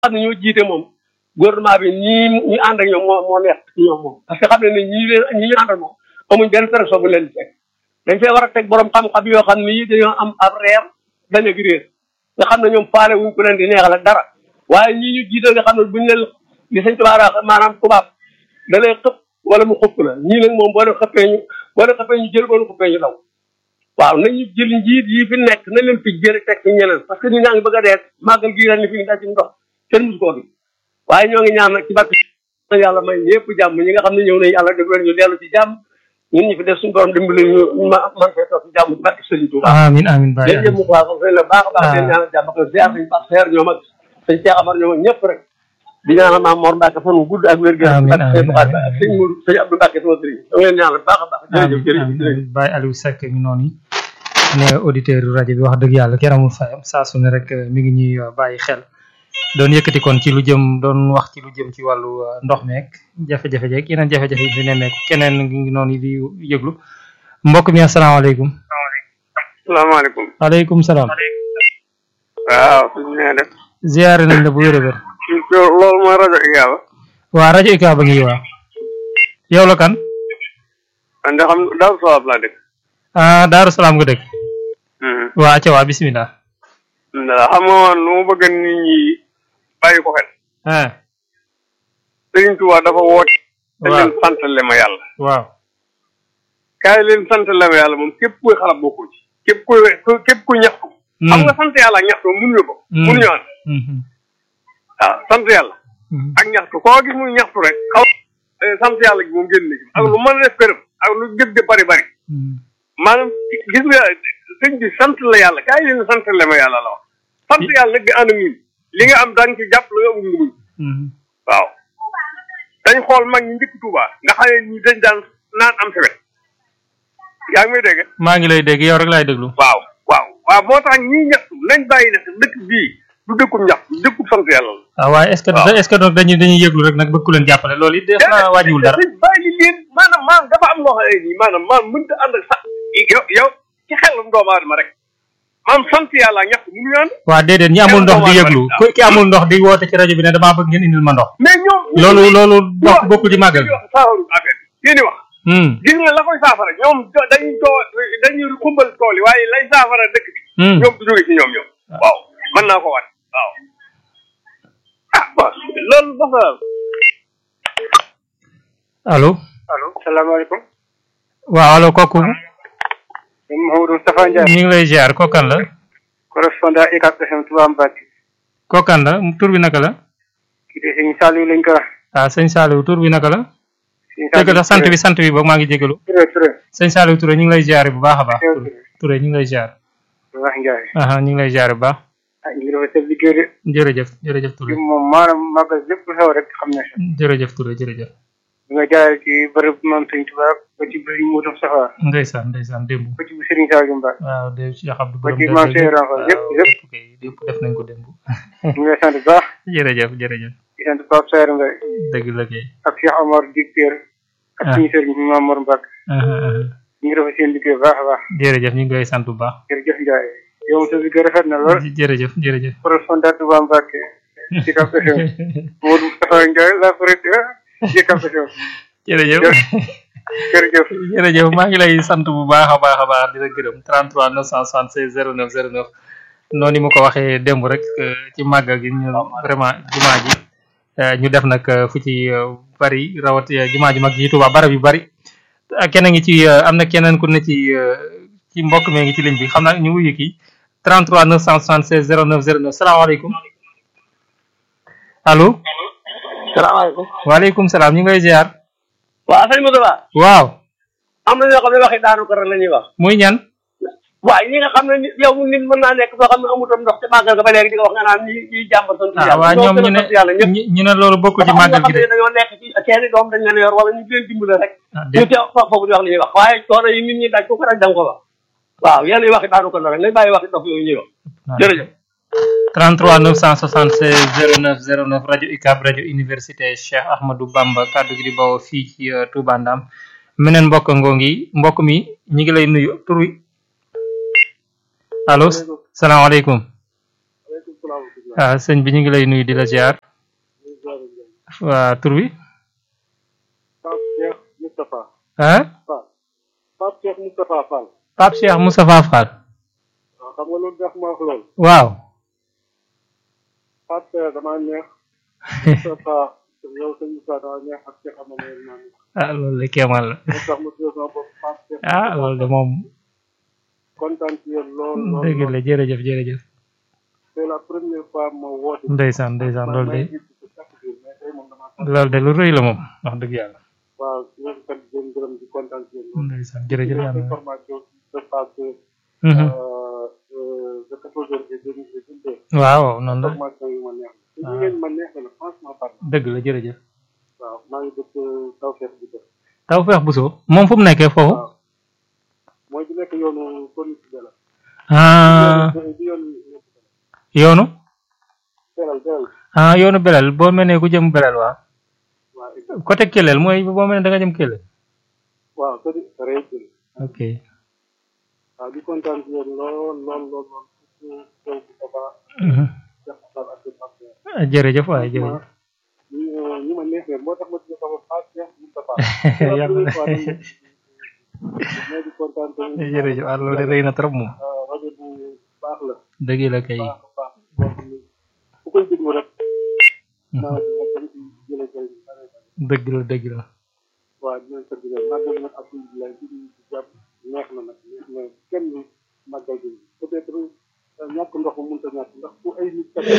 xam ne ñoo jiite moom gouvernement bi ñii ñu ànd ak ñoom moo moo neex ci ñoom moom parce que xam ne ne ñii leen ñi ñu àndal moom amuñ benn pression bu leen di teg dañ fee war a teg borom xam-xam yoo xam ne dañoo am ab reer bañ a réer nga xam ne ñoom faale wuñ ko leen di neexal ak dara waaye ñii ñu jiite nga xam ne buñ leen li sëñ tubaab maanaam tubaab da lay xëpp wala mu xëpp la ñii nag moom boo leen xëppee ñu boo leen xëppee ñu jël boo leen xëppee ñu daw waaw nañu jël njiit yi fi nekk na leen fi jëri teg ci ñeneen parce que ñu ñaa ngi bëgg a dee màggal gii ren ni fi ñu daj ci ndox kenn musu koo gi waaye ñoo ngi ñaan nag ci barke yàlla may ñëpp jàmm ñi nga xam ne ñëw nañ yàlla def leen ñu dellu ci jàmm ñun ñi fi def suñu borom dimbali ñu ma man fee toog ci jàmm ci barke Sëriñ Tuuba amin amin baay yéen ñëpp mu baax sëñ la baax a baax leen ñaanal jàmm ak ziar nañ baax seer ñoom ak sëñ Cheikh Amar ñoom ak ñëpp rek di ñaanal maam Mor Mbacke fan wu gudd ak wér gu Amiin, ak sëñ amiin, Buxaari amiin. ak sëñ Mourou sëñ Abdou Mbacke sama sëriñ da nga leen ñaanal baax a baax jërëjëf amin jërëjëf amin jërëjëf amin Baye Aliou Seck mi noonu ne auditeur yu rajo bi wax dëgg yàlla kenn amul fayam saa su ne rek eh, mi ngi ñuy eh, bàyyi xel doon yëkkati kon ci lu jëm doon wax ci lu jëm ci wàllu eh, ndox meek jafe-jafe jeeg yeneen jafe-jafe yi fi nemmeeku keneen ngi noonu di yëglu mbokk mi asalaamaaleykum salaamaaleykum aleykum salaam waaw suñ nee def ziyaare nañ la bu wér a wér loolu mooy rajo Iyaba waa rajo Ika ba ngi waa yow la kan man de xam daal sawab laa dëkk ah Daaru Salaam nga dëkk waa acca waa bismillah nda xam nga man lu ma bëgg nit ñi bàyyi ko xel ah Sëriñ Tuubaa dafa woote te waaw leen santale ma yàlla waaw kaay leen santale ma yàlla moom képp kuy xalaat bokkul ci képp kuy képp kuy ñaxtu xam nga sant yàlla ak ñaxtu mënuñu ko Mm. mënuñu ànd Mhm. waaw sant yàlla Mhm. ak ñaxtu koo gis muy ñaxtu rek xaw eh, sant yàlla gi moom génn na ci ak lu mën a def këram ak lu gëj de bari bari Mhm. maanaam gis nga sëñ bi sant la yàlla kaay leen sant la ma yàlla la wax sant yàlla nag di ànd ak ñun li nga am danga ci jàpp la amul nga muñ Mhm. waaw dañ xool mag ñi njëkk Tuuba nga xam ne ñi dañ daan naan am sewet yaa ngi may dégg maa ngi lay dégg yow rek laay déglu waaw waaw waaw moo tax ñii ñaxtu nañ bàyyi ne dëkk bii du dëkkub ñaxtu dëkkub sant yàlla la ah waaye est-ce que waaw. est-ce que donc dañuy dañuy yëglu rek nag bëgg ku leen jàppale loolu it def na wàññiwul dara dañ bàyyi leen maanaam maanaam dafa am loo xam ne nii maanaam maanaam mënta ànd ak sax yow yow ci xelum doomu aadama rek maanaam sant yàlla ak ñaxtu mënuñu ànd waa déedéet ñi amul ndox di yëglu ku ki amul ndox di woote ci rajo bi ne damaa bëgg ngeen indil ma ndox mais ñoom loolu loolu bokk bokkul ci màggal bi wax saafaru affaire bi yéen i wax Hmm. gis nga la koy saafara ñoom do- dañuy too dañuy xumbal tool yi waaye lay saafara dëkk bi Hmm. ñoom du jóge ci ñoom ñoom waaw mën naa ko wat waaw ah bon loolu dafa allo allo salaamaaleykum waaw allo kooku man Mouhamadou Moustapha Ndiaye ñu ngi lay ziar kookan la correspondant UCAB FM Touba Mbacké kookan la tur bi naka la kii de sëñ Saliou lañ ko wax ah sëñ Saliou tur bi naka la sëñ dëgg la sant bi sant bi boog maa ngi jégalu Touré Touré sëñ Saliou Touré ñu ngi lay ziar bu baax a baax Teew Touré Touré ñu ngi lay ziar wax Ndiaye aha ñu ngi lay ziar bu baax ah ñu ngi dafa seen liggéey de jërëjëf jërëjëf Touré ci moom maanaam màggal lépp lu xew rek xam na si jërëjëf Touré jërëjëf bi nga jaaree ci bërëb maam sëñ Touba ba ci bëri Moutou Safa ndeysaan ndeysaan démb ba ci bu Serigne Saliou Mbacké waaw de Cheikh Abdou ba Borom ci Dër maam Dër Cheikh Rafa yëpp waaw yëpp lépp kay lépp def nañ ko démb ñu ngi lay sant bu baax jërëjëf jërëjëf di sant Pape Sayer Mbaye dëgg la kay ak Cheikh Omar Dicteur ak Ah. suñu sëriñ Maam Mor Mbacké aha aha ñu ngi dafa seen liggéey bu baax a baax jërëjëf ñu ngi koy sant bu baax jërëjëf Ndiaye yow moom sa liggéey rafet na lool jërëjëf jërëjëf correspondant Touba Mbacké UCAB FM Modou Moustapha Ndiaye la président UCAB FM jërëjëf jërëjëf jërëjëf maa ngi lay sant bu baax a baax a baax di la gërëm 33 976 09 09 noonu mu ko waxee démb rek euh, ci màggal gi ñu vraiment jumaa ji euh, ñu def nag euh, fu ci euh, bari rawat euh, jumaa ji mag ji Tuubaa barab yu bari ak keneen ngi ci euh, am na keneen ku ne ci euh, ci mbokk mi ngi ci ligne bi xam naa ñu wuyu kii 33 976 09 09 salaamaaleykum allo salaamaaleykum waaleykum salaam ñu ngi lay ziar waaw sëñ Moussa waaw am na ñoo xam ne waxi daanu ko rek la ñuy wax muy ñan waaye ñi nga xam ne nit yow nit mën naa nekk foo xam ne amutam ndox te màggal ga ba léegi di ko wax nga naan ñi ñiy jàmbat sant ah yàlla waa ñoom ñu gën a ne sant yàlla ñëpp ñu ñu ne loolu bokkul ci dafa am màggal ñoo gi xam de ne dañoo nekk ci seeni doom dañ leen yor wala ñu di leen dimbale rek ah ñu déet teew fa foofu di wax li ñuy wax waaye coono yi nit ñi daj ku ko rek da nga ko wax waaw yenn yi waxi daanu ko la rek nañ bàyyi waxi dof yooyu ñuy wax jërëjëf 33 976 09 09 rajo UCAB rajo université Cheikh Ahmadou Bamba kaddu gi di bawoo fii ci euh, Touba Ndam meneen mbokk ngoo ngi mbokk mi ñi ngi lay nuyu tur wi allo salaamaaleykum ah sëñ bi ñu ngi lay nuyu di la ziar waa tur bi Pape Cheikh Moustapha ah Fall Pape Cheikh Moustapha Fall Pape Cheikh Moustapha Fall waaw xam nga loolu tax ma wax loolu waaw Pape Cheikh damaa neex Moustapha yow sëñ Moussa damaa neex ak Cheikh Amady maa neex ah loolu de kéemaan la moo tax ma tuddee sama bopp Pape Cheikh ah loolu de moom kontaan ci yéen lool lool dëgg lool la jërëjëf jërëjëf c'est la première fois ma woote ndeysaan ndeysaan man loolu may de gis ko chaque jour mais tey moom damaa sant loolu de lu rëy la moom wax dëgg yàlla waaw di leen sant di leen gërëm di kontaan ci yéen lool ndeysaan jërëjëf Une yàlla information qui se passe Mhm. euh, euh, de 14 heures et demie et 22 heures. waaw noonu la information yu ma neex la. te ñu ngeen ma neex la franchement parle. dëgg la jërëjëf waaw maa ngi dëkk Tawfekh bi dëkk. Tawfekh Bousso moom fu mu nekkee foofu waaw mooy bi nekk yoonu police bi la. ah di yoon yoonu Belal Belal. ah yoonu belel boo mel ne ku jëm belel waaw waaw exact. côté Kelel mooy boo mel ne da nga jëm Kelel waaw te di réussir. ok waaw di kontaan ci yéen lool lool lool lool. surtout taw bi dafa Mhm. def ak ak Pape ah, jërëjëf waaye jërëjëf ñi ñi ma neex leen moo tax ma tuddee sama Pape Cheikh Moustapha. yàlla na mais di kontaan tamit. jërëjëf ah loolu de rëy na trop moom waaw rajo bu baax la. dëgg la kay baax a baax boo xam ne ku koy déglu rek. Mhm. maa ngi leen di jëlee jëlee bare bare. dëgg la dëgg la waaw di leen sant leen màggal nag alhamdulilah di di jàpp neex na nag neex na kenn màggal bi peut être ñàkk ndox mu mënta ñàkk ndax ku ay nit kat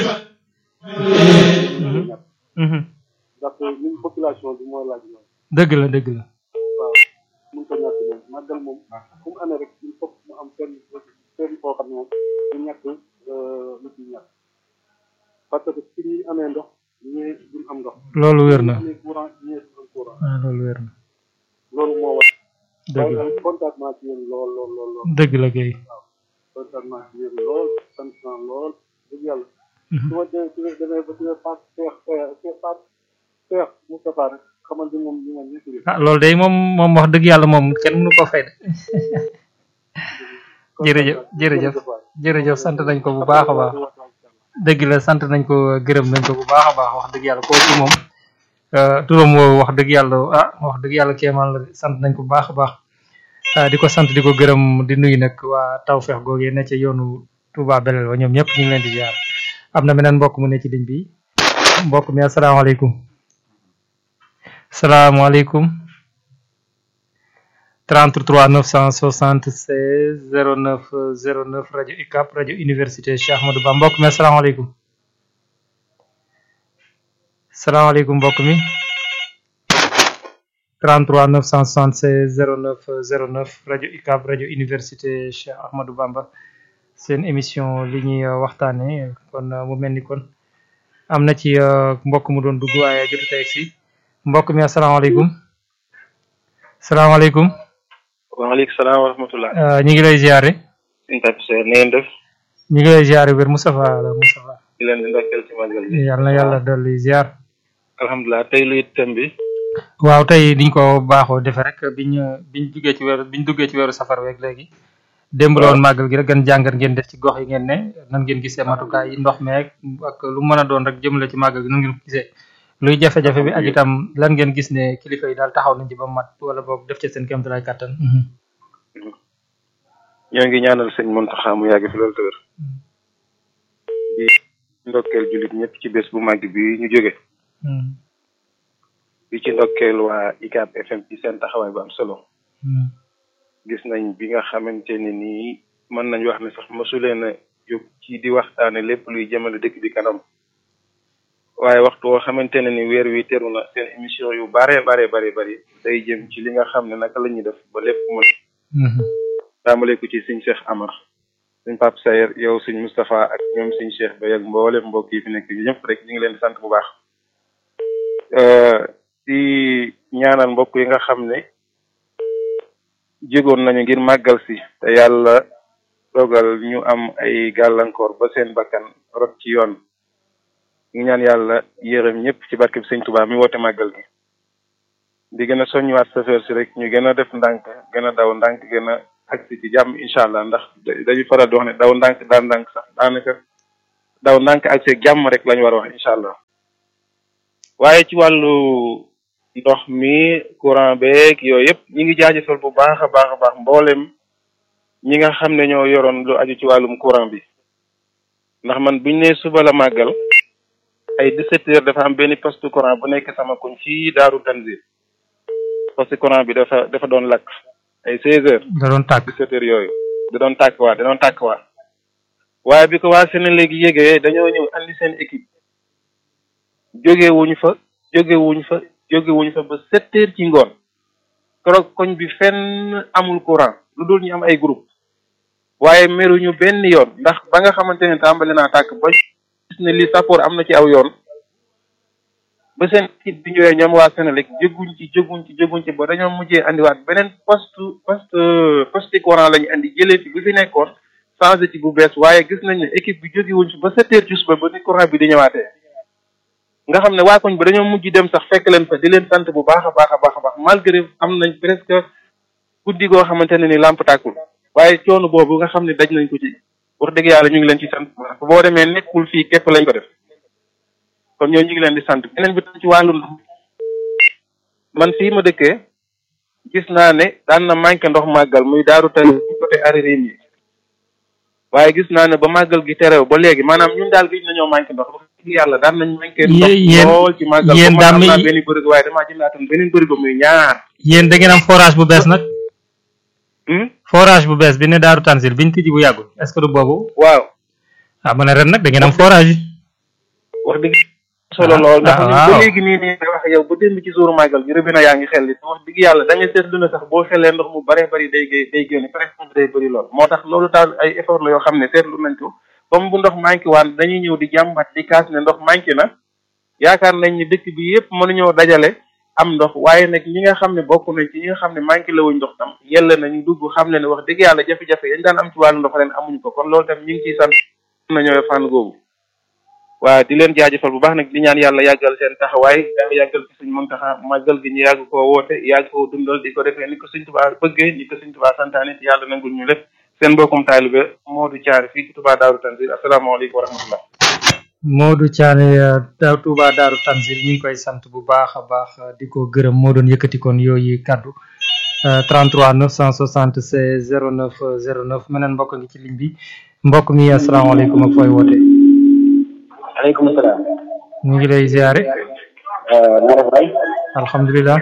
ñàkk Mhm. ndax ñun population bi mooy laaj loolu dëgg la dëgg la waaw mënta ñàkk moom màggal moom fu mu amee rek il faut mu am kenn kenn koo xam ne moom du ñàkk lu ci ñàkk parce que fi ñuy amee ndox ñee duñ am ndox loolu wér na amee courant ñee duñ am courant ah loolu wér na loolu moo war dëgg la waaye contact ci yéen lool lool lool lool dëgg la kay kontaan naa ci yéen lool sant naa lool dëgg yàlla Mhm. su ma dee su ma demee ba ci Pape Cheikh Cheikh Pape Cheikh Moustapha rek xamal ni moom ñu ma ñëpp li ah loolu day moom moom wax dëgg yàlla moom kenn mënu ko fay de jërëjëf jërëjëf jërëjëf sant nañ ko bu baax a baax dëgg la sant nañ ko gërëm nañ ko bu baax a baax wax dëgg yàlla koo ci moom euh, turam woowu wax dëgg yàlla ah wax dëgg yàlla kéemaan la de sant nañ ko bu baax a baax ah, di ko sant di ko gërëm di nuyu nag waa Tawfekh googee ne ca yoonu Touba Belel wa ñoom ñëpp ñu ngi leen di ziar am na beneen mbokk mu ne ci ligne bi mbokk mi asalaamaaleykum salaamaaleykum 33 976 09 09 rajo UCAB rajo université Cheikh Ahmadou Bamba mbokk mi asalaamaaleykum salaamaaleykum mbokk mi 33 976 09 09 rajo UCAB rajo université Cheikh Ahmadou Bamba seen émission li ñuy euh, waxtaane kon euh, mu mel ni kon am na ci euh, mbokk mu doon dugg waaye jotu tey si mbokk mi asalaamaaleykum salaamaaleykum waaleykum salaam wa rahmatullah euh, ñu ngi lay ziare suñu tapisee na ngeen def ñu ngi lay ziare wér Moustapha la Moustapha di leen di ndokkeel ci magal bi yàlla na yàlla dolli ziar alhamdulilah tey luy thème bi waaw tey niñ ko baaxoo defee rek biñ biñ duggee ci weeru biñ duggee ci weeru safar week léegi démb la woon màggal gi rek gën jàngat ngeen def ci gox yi ngeen ne nan ngeen gisee matukaay yi ndox meeg ak lu mën a doon rek jëmale ci màggal gi nan ngeen ko gisee luy jafe-jafe bi ak itam lan ngeen gis ne kilifa yi daal taxaw nañ ci ba mat wala boog def ci seen kéemtalaay kàttan ñoo ngi ñaanal sëñ Muntaxa mu yàgg fi loolu tëwër di ndokkeel jullit ñëpp ci bés bu màgg bi ñu jóge di ci ndokkeel waa ICAB FM ci seen taxawaay bu am solo gis nañ bi nga xamante ne nii mën nañ wax ne sax mosuleen a jóg ci di waxtaane lépp luy jëmale dëkk bi kanam waaye waxtu woo xamante ne ni weer wi teru na seen émission yu bare bare bare bari day jëm ci li nga xam ne naka la ñuy def ba lépp mën tàmbale ko ci sëñ Cheikh Amar sëñ Pape Sayer yow sëñ Moustapha ak ñoom sëñ Cheikh Bay ak mboolem mbokk yi fi nekk ñëpp rek ñu ngi leen di sant bu baax di ñaanal mbokk yi nga xam ne jégoon nañu ngir màggal si te yàlla dogal ñu am ay gàllankoor ba seen bakkan rot ci yoon ñu ñaan yàlla yërëm ñëpp ci barke bi sëñ Touba mi woote màggal gi di gën a soññiwaat chauffeur si rek ñu gën a def ndànk gën a daw ndànk gën a agsi ci jàmm incha allah ndax dañu faral di wax ne daw ndànk daan ndànk sax daanaka daw ndànk ak see jàmm rek lañu war a wax incha allah waaye ci wàllu ndox mi courant beeg yooyu yëpp ñi ngi jaajëfal bu baax a baax a baax mboolem ñi nga xam ne ñoo yoroon lu aju ci wàllum courant bi ndax man buñ ne suba la màggal ay 17 heures dafa am benn poste courant bu nekk sama koñ fii Daaru Tanzil poste courant bi dafa dafa doon lakk ay 16 heures da doon tàgg 17 heures yooyu da doon tàkk waa da doon tàkk waa waaye bi ko waa Sénégal gi yégee dañoo ñëw andi seen équipe jóge wuñ fa jóge wuñ fa jóge wuñ fa ba sept heures ci ngoon keroog koñ bi fenn amul courant lu dul ñu am ay groupe waaye meruñu benn yoon ndax ba nga xamante ne tàmbali naa tàkk ba gis ne li sappoor am na ci aw yoon ba seen équipe bi ñëwee ñoom waa Sénégal jóguñ ci jóguñ ci jóguñ ci ba dañoo mujjee andiwaat beneen poste poste poste courant la ñu andi jëlee fi bi fi nekkoon changé ci bu bees waaye gis nañ ne équipe bi jóge wuñ fi ba sept heures ci suba ba ni courant bi di ñëwaatee nga xam ne waa koñ ba dañoo mujj dem sax fekk leen fa di leen sant bu baax a baax a baax a baax malgré am nañ presque guddi goo xamante ne ni lamp tàkkul waaye coono boobu nga xam ne daj nañ ko ci wax dëgg yàlla ñu ngi leen ci sant boo demee nekkul fii képp lañ ko def kon ñoo ñu ngi leen di sant beneen bi tam ci wàllu ndox man fii ma dëkkee gis naa ne daan na manqué ndox màggal muy daaru tali côté aririm yi waaye gis naa ne ba màggal gi terew ba léegi maanaam ñun daal gis nañoo manqué ndox wax dëgg yàlla daan nañ manqué ndox yéen lool ci màggal yéen ba daam am naa yi- benn bërig waaye damaa jëndaatoon beneen bërig ba muy ñaar yéen da ngeen am forage bu bees nag Hmm? forage bu bees bi ne Daaru Tanzil biñ tijji bu yàggul est ce que du boobu waaw ah ma ne ren nag da ngeen am forage wax dëgg solo lool ndax ah, ñun waaw. ba léegi nii nii may wax yow ba démb ci suuru màggal bi rëbina yaa ngi xel li wax dëgg yàlla da ngay seetlu ne sax boo xelee ndox mu bare bari day gé- day génne presque day bëri lool moo tax loolu taal ay effort la yoo xam ne seetlu nañ ko comme bu ndox manqué waan dañuy ñëw di jàmbat di kaas ne ndox manqué na yaakaar nañ ni dëkk bi yëpp mënuñoo dajale am ndox waaye nag ñi nga xam ne bokk nañ ci ñi nga xam ne manqué la wuñ ndox tam yella nañu dugg xam ne ne wax dëgg yàlla jafe-jafe yañ daan am ci wàllu ndox ren amuñu ko kon loolu tam ñu ngi ciy sant nañoo fànn googu waaw di leen jaajëfal bu baax nag di ñaan yàlla yàggal seen taxawaay yàlla yàggal ci suñ Muntaxa màggal gi ñu yàgg koo woote yàgg koo dundal di ko defee ni ko suñ tubaa bëggee ni ko suñ tubaa santaane te yàlla nangul ñu lépp seen mbokkum taalibe Modou Thiaré fii ci Touba Daaru Tanzil asalaamaaleykum wa rahmatullah Modou Thiané da Touba Daaru Tanzil ñu ngi koy sant bu baax a baax di ko gërëm moo doon yëkkati kon yooyu kaddu euh, 33 976 09 09 meneen mbokk ngi ci ligne bi mbokk mi asalaamaaleykum ak fooy woote aleykum salaam. ñu ngi lay ziare na def bay. alhamdulilah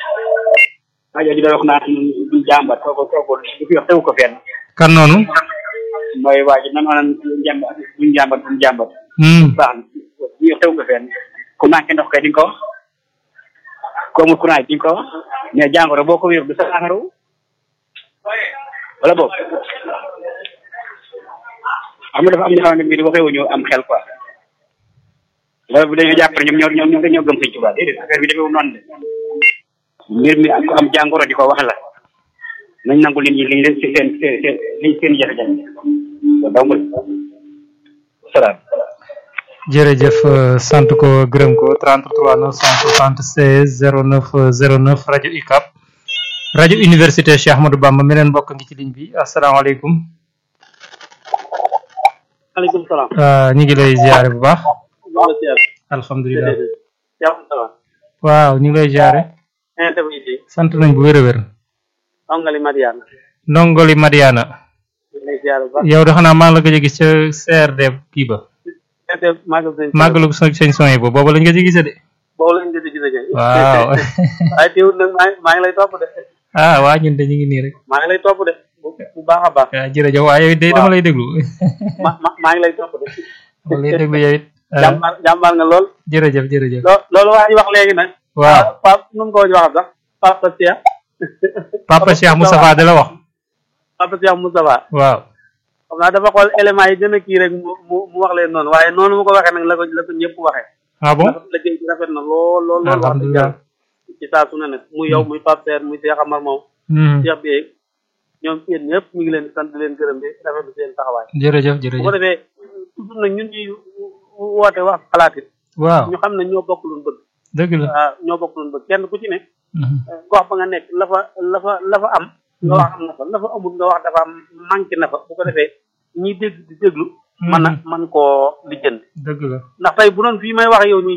rajo di doon wax naan duñ jàmbat kooku kooku du fi wax tegu ko fenn. kan noonu mooy waa ji nan naan jàmbat duñ jàmbat duñ jàmbat. hmm. baax na du fi wax tegu ko fenn. ku manqué ndox kay di nga ko wax. ku amul courant di nga ko wax. mais jàngoro boo ko wér du sa affaire wu. wala boog. xam nga dafa am ñoo xam ne bii waxee wuñu am xel quoi. loolu bu dañoo jàpp ne ñoom ñoo ñoom dañoo gëm sëñ Tuubaa déedéet affaire bi defewu noonu de. mbir mi ak ku am jàngoro di ko wax la nañ nangu nit ñi liñ leen seen seen seen liñ seen jafe-jafe loolu dong la salaam. jërëjëf euh, sant ko gërëm ko 33 976 09 09 rajo UCAB rajo université Cheikh Ahmadou Bamba meneen mbokk ngi ci ligne bi asalaamaaleykum maaleykum salaam. euh, ñu ngi lay ziare bu baax alhamdulilah waaw ñu ngi lay ziare sant nañ bu wér a wér ongali Madiane ndongoli Madiana lay ziar bu baax yow de xanaa maa ngi la gëj a gis ca CRD kii ba magal sëñ màggalu sa sëñ son yi ba booba lañ gëj a gisee de boobu lañ gëj a gis ak waaw waaye teewul nag maa maa ngi lay topp de ah waa ñun de ñu ngi nii rek maa ngi lay topp de bu bu baax a baax waaw jërëjëf waaye yow de dama lay déglu ma ma maa ngi lay topp de dama lay déglu yow it ah, jàmbaar jàmbaar nga lool jërëjëf jërëjëf loo loolu waa ji wax léegi nag waaw Pape nu mu ko wax sax Papa Cheikh Papa Cheikh Moustapha de la wax Papa Cheikh Moustapha waaw xam naa dafa xool éléments yi gën a kii rek mu mu mu wax leen noonu waaye noonu mu ko waxee nag la ko la ko ñëpp waxee ah bon ndax liggéey bi rafet na lool lool lool wax dëgg alhamdulilah yàlla ci saa su ne nag muy yow muy Pape Seer muy Cheikh Amar moom Hmm, Cheikh bi ñoom yéen ñëpp ñu ngi leen di sant di leen gërëm di rafetlu seen taxawaay jërëjëf bu ko jërëjëf defee toujours nag ñun ñuy woote wax xalaat it waaw ñu xam ne ñoo bokk luñ bëgg dëgg la waaw ñoo bokk luñ bëgg kenn ku ci ne Mhm. gox ba nga nekk la fa la fa la fa am nga wax am na fa la fa amul nga wax dafa am manqué na fa bu ko defee ñiy dégg di déglu mën a mën koo lijjanti dëgg la ndax tey bu doon fii may wax yow nii